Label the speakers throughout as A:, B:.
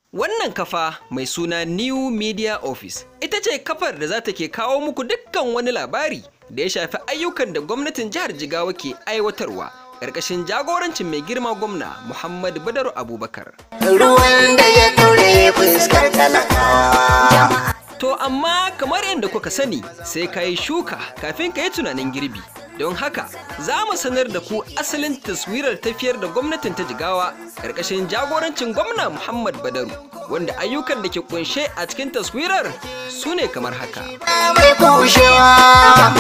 A: Wannan kafa mai suna New Media Office ita ce kafar da za ta ke kawo muku dukkan wani labari da ya shafi ayyukan da gwamnatin jihar Jigawa ke aiwatarwa ƙarƙashin jagorancin mai girma gwamna Muhammadu Badaru Abubakar.
B: ruwan da ya ɗaure fuskar talakawa.
A: To amma kamar yadda kuka sani sai ka yi shuka kafin ka yi tunanin girbi. Don haka za mu sanar da ku asalin taswirar tafiyar da gwamnatin ta jigawa ƙarƙashin jagorancin gwamna Muhammad Badaru wanda ayyukan da ke kunshe a cikin taswirar su ne kamar haka.
B: Mai kushewa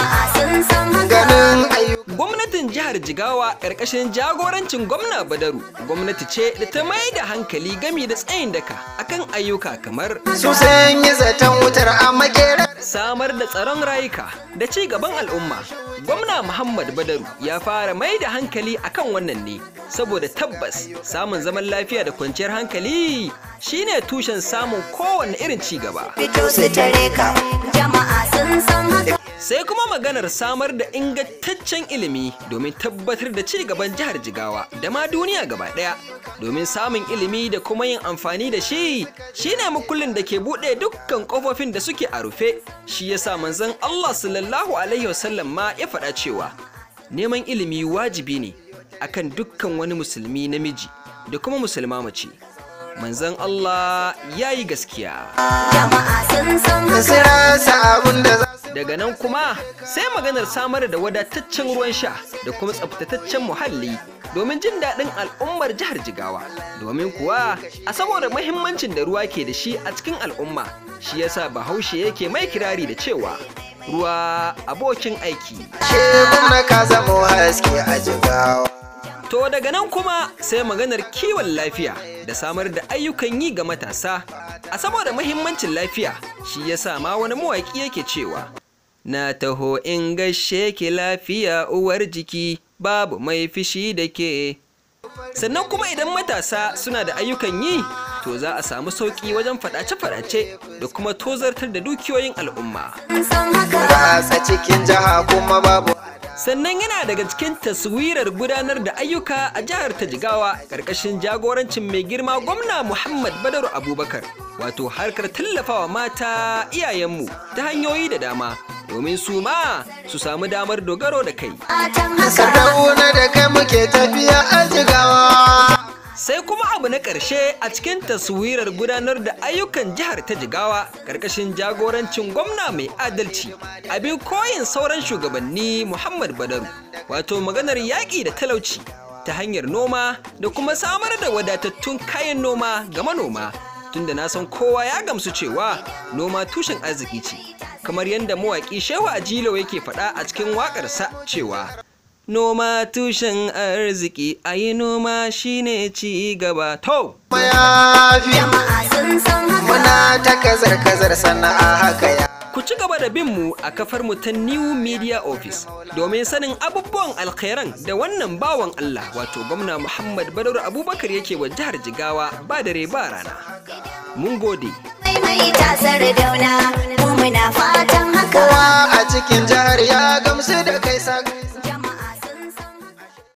B: ganin ayyuka.
A: Gwamnatin jihar Jigawa ƙarƙashin jagorancin gwamna Badaru gwamnati ce da ta mai da hankali gami da tsayin daka akan ayyuka kamar
B: Su sun yi zaton wutar a makera.
A: samar da tsaron rayuka da ci gaban al'umma. Gwamna Muhammad Badaru ya fara mai da hankali akan wannan ne, saboda tabbas samun zaman lafiya da kwanciyar hankali shine tushen samun kowane irin ci gaba.
B: Fito su tare ka.
C: jama'a sun san haka
A: Sai kuma maganar samar da ingantaccen ilimi domin tabbatar da ci gaban jihar Jigawa da ma duniya gaba ɗaya. Domin samun ilimi da kuma yin amfani da shi shine makullin da ke buɗe dukkan ƙofofin da suke a rufe. Shi yasa manzon Allah sallallahu alaihi wasallam ma ya faɗa cewa neman ilimi wajibi ne akan dukkan wani musulmi namiji da kuma musulma mace. Manzon Allah ya yi gaskiya.
C: jama'a sun san haka
B: Su rasa abin da za su
A: Daga nan kuma sai maganar samar da wadataccen ruwan sha da kuma tsaftataccen muhalli domin jin daɗin al'ummar jihar Jigawa. Domin kuwa a saboda mahimmancin da ruwa ke da shi a cikin al'umma shi yasa Bahaushe yake mai kirari da cewa ruwa abokin aiki.
B: ce gwamna ka zamo haske a jigawa.
A: To daga nan kuma sai maganar kiwon lafiya da samar da ayyukan yi ga matasa. A saboda mahimmancin lafiya shi yasa ma wani mawaƙi yake cewa Na taho in gaishe ki lafiya uwar jiki babu mai fishi da ke. Sannan kuma idan matasa suna da ayyukan yi to za a samu sauƙi wajen faɗace-faɗace da kuma tozartar da dukiyoyin al'umma.
C: sun san haka
B: Ratsa cikin jiha kuma babu.
A: sannan yana daga cikin taswirar gudanar da ayyuka a jihar ta jigawa ƙarƙashin jagorancin mai girma gwamna muhammad badaru abubakar wato harkar tallafawa mata iyayenmu ta hanyoyi da dama domin su ma su samu damar dogaro da kai
C: fatan haka
B: Sardauna da kai muke tafiya a jigawa.
A: sai kuma abu na ƙarshe a cikin taswirar gudanar da ayyukan jihar ta jigawa ƙarƙashin jagorancin gwamna mai adalci abin koyin sauran shugabanni muhammad badaru wato maganar yaƙi da talauci ta hanyar noma da kuma samar da wadatattun kayan noma ga manoma tunda na san kowa ya gamsu cewa noma tushen arziki ce kamar yadda mawaƙi shehu ajilo yake faɗa a cikin waƙarsa cewa Noma tushen arziki, a yi noma shine ci gaba. To,
B: Mayafi
C: jama'a sun san haka
B: muna ta kazar kazar sana'a haka ya.
A: ku ci gaba da bin mu a kafar mu ta New Media Office domin sanin abubuwan alkhairan da wannan bawan Allah wato gwamna Muhammad Badaru Abubakar yake wa jihar Jigawa ba dare ba rana. Mun gode.
C: mai mai tasar dauna mu muna fatan haka
B: Kowa a cikin jihar ya gamsu da kai sa.